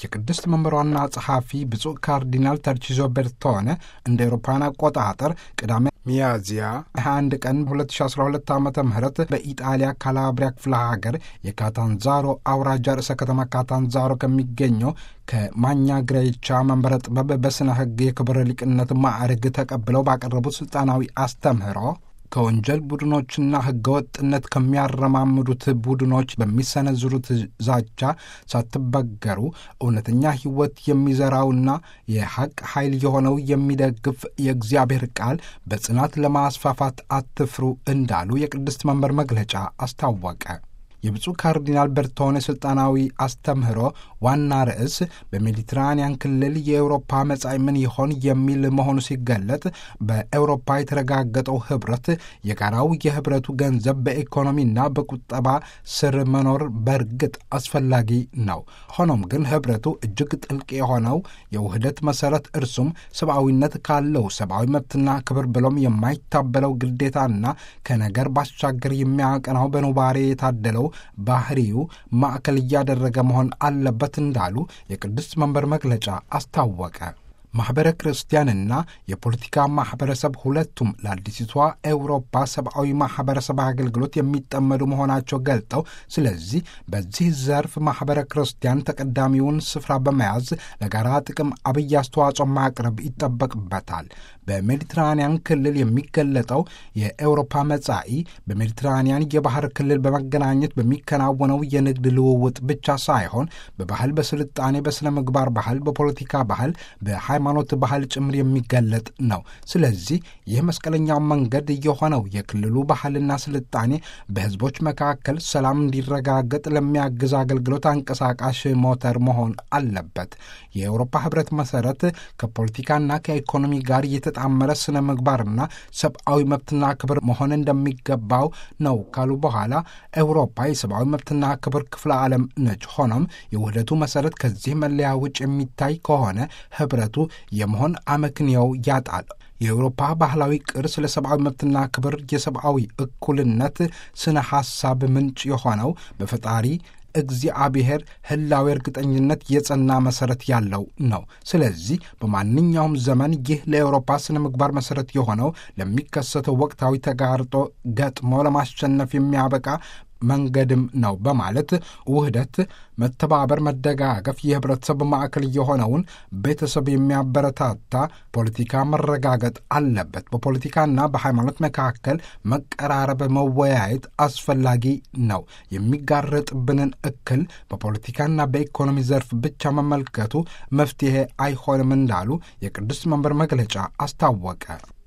የቅድስት መንበር ዋና ጸሐፊ ብፁዕ ካርዲናል ተርቺዞ ቤርቶነ እንደ ኤሮፓውያን አቆጣጠር ቅዳሜ ሚያዝያ 21 ቀን 2012 ዓ ም በኢጣሊያ ካላብሪያ ክፍለ ሀገር የካታንዛሮ አውራጃ ርዕሰ ከተማ ካታንዛሮ ከሚገኘው ከማኛ ግሬቻ መንበረ ጥበብ በሥነ ሕግ የክብር ሊቅነት ማዕረግ ተቀብለው ባቀረቡት ሥልጣናዊ አስተምህሮ ከወንጀል ቡድኖችና ሕገወጥነት ከሚያረማምዱት ቡድኖች በሚሰነዝሩት ዛቻ ሳትበገሩ እውነተኛ ሕይወት የሚዘራውና የሐቅ ኃይል የሆነው የሚደግፍ የእግዚአብሔር ቃል በጽናት ለማስፋፋት አትፍሩ እንዳሉ የቅድስት መንበር መግለጫ አስታወቀ። የብፁዕ ካርዲናል ቤርቶኔ ሥልጣናዊ አስተምህሮ ዋና ርዕስ በሜዲትራንያን ክልል የአውሮፓ መጻኢ ምን ይሆን የሚል መሆኑ ሲገለጥ በአውሮፓ የተረጋገጠው ኅብረት የጋራው የኅብረቱ ገንዘብ በኢኮኖሚና በቁጠባ ስር መኖር በእርግጥ አስፈላጊ ነው። ሆኖም ግን ኅብረቱ እጅግ ጥልቅ የሆነው የውህደት መሠረት እርሱም ሰብአዊነት ካለው ሰብአዊ መብትና ክብር ብሎም የማይታበለው ግዴታና ከነገር ባሻገር የሚያቀናው በኑባሬ የታደለው ባህሪው ማዕከል እያደረገ መሆን አለበት እንዳሉ የቅድስት መንበር መግለጫ አስታወቀ። ማኅበረ ክርስቲያንና የፖለቲካ ማኅበረሰብ ሁለቱም ለአዲሲቷ ኤውሮፓ ሰብአዊ ማኅበረሰብ አገልግሎት የሚጠመዱ መሆናቸው ገልጠው ስለዚህ በዚህ ዘርፍ ማኅበረ ክርስቲያን ተቀዳሚውን ስፍራ በመያዝ ለጋራ ጥቅም አብይ አስተዋጽኦ ማቅረብ ይጠበቅበታል። በሜዲትራንያን ክልል የሚገለጠው የኤውሮፓ መጻኢ በሜዲትራንያን የባህር ክልል በመገናኘት በሚከናወነው የንግድ ልውውጥ ብቻ ሳይሆን በባህል፣ በስልጣኔ፣ በሥነ ምግባር ባህል፣ በፖለቲካ ባህል፣ በሃይማኖት ባህል ጭምር የሚገለጥ ነው። ስለዚህ ይህ መስቀለኛው መንገድ የሆነው የክልሉ ባህልና ስልጣኔ በሕዝቦች መካከል ሰላም እንዲረጋገጥ ለሚያግዝ አገልግሎት አንቀሳቃሽ ሞተር መሆን አለበት። የአውሮፓ ኅብረት መሠረት ከፖለቲካና ከኢኮኖሚ ጋር የተጣመረ ስነ ምግባርና ሰብአዊ መብትና ክብር መሆን እንደሚገባው ነው ካሉ በኋላ አውሮፓ የሰብአዊ መብትና ክብር ክፍለ ዓለም ነች። ሆኖም የውህደቱ መሠረት ከዚህ መለያ ውጭ የሚታይ ከሆነ ኅብረቱ የመሆን አመክንዮው ያጣል። የአውሮፓ ባህላዊ ቅርስ ለሰብአዊ መብትና ክብር የሰብአዊ እኩልነት ስነ ሐሳብ ምንጭ የሆነው በፈጣሪ እግዚአብሔር ሕላዊ እርግጠኝነት የጸና መሠረት ያለው ነው። ስለዚህ በማንኛውም ዘመን ይህ ለአውሮፓ ስነ ምግባር መሠረት የሆነው ለሚከሰተው ወቅታዊ ተጋርጦ ገጥሞ ለማሸነፍ የሚያበቃ መንገድም ነው በማለት ውህደት፣ መተባበር፣ መደጋገፍ የህብረተሰብ ማዕከል የሆነውን ቤተሰብ የሚያበረታታ ፖለቲካ መረጋገጥ አለበት። በፖለቲካና በሃይማኖት መካከል መቀራረብ፣ መወያየት አስፈላጊ ነው። የሚጋረጥብንን እክል በፖለቲካና በኢኮኖሚ ዘርፍ ብቻ መመልከቱ መፍትሄ አይሆንም እንዳሉ የቅዱስ መንበር መግለጫ አስታወቀ።